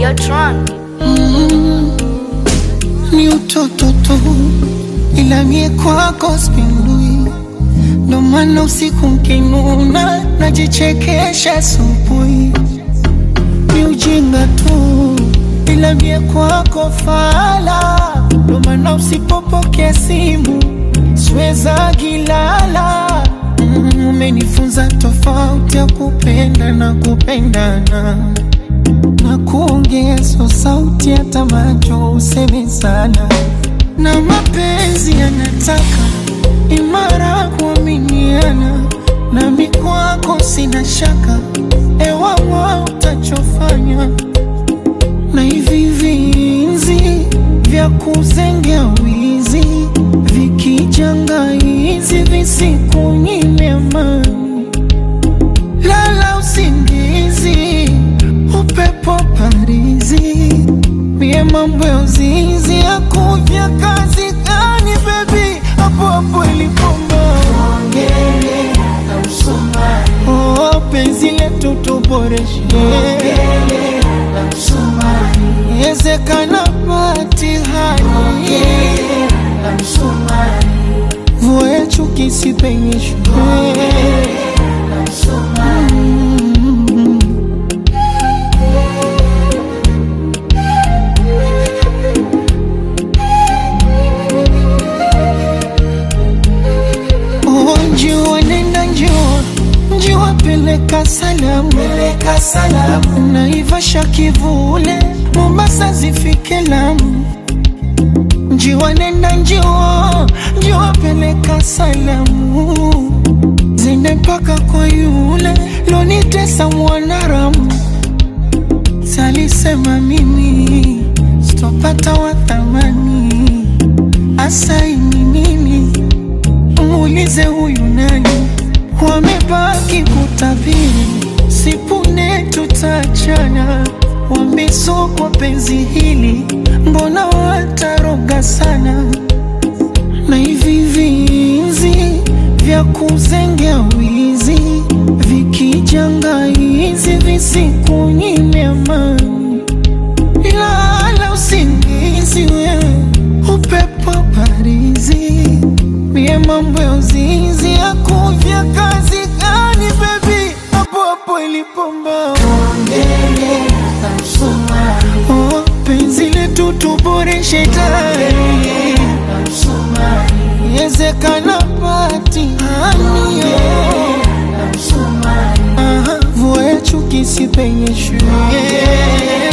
Videotron. ni utoto tu, ila mie kwako spindui, ndo maana usiku mkinuna najichekesha asubuhi. Ni ujinga tu, ila mie kwako fala, ndo maana usipopokea simu siweza gilala. Mm, Umenifunza tofauti ya kupenda na kupendana na kuongeza sauti hata macho useme sana, na mapenzi yanataka imara kuaminiana, nami kwako sina shaka, ewawa utachofanya na hivi vinzi vya kuzengea wizi vikijanga hizi visikunyime amani lala usingizi, upepo parizi, mie mambo ya uzinzi akuja kazi gani bebi, hapo hapo ilipomba oh, penzi letu tuboreshe ezekana patihani vua ya chuki sipenyeshwe Oh, njua nenda njua njua peleka salamu peleka salamu naivasha kivule Mombasa zifike Lamu njiwa nenda njiwa njiwa peleka salamu zende mpaka kwa yule lonitesa mwanaramu salisema mimi sitopata wathamani asaini mimi muulize huyu nani, wamebaki kutabiri, sipune tutachana, wamesokwa penzi hili, mbona wataroga sana, na hivi vinzi vya kuzengea wizi vikijanga hizi visikunyime amani lala usingizi wewe, upepo parizi, mie mambo ya uzinzi akuvya kazi gani bebi, hapo hapo ilipomba oh, penzi letu tuboreshe tayari yezekana patihani Aha, vua ya chuki sipenyeshwe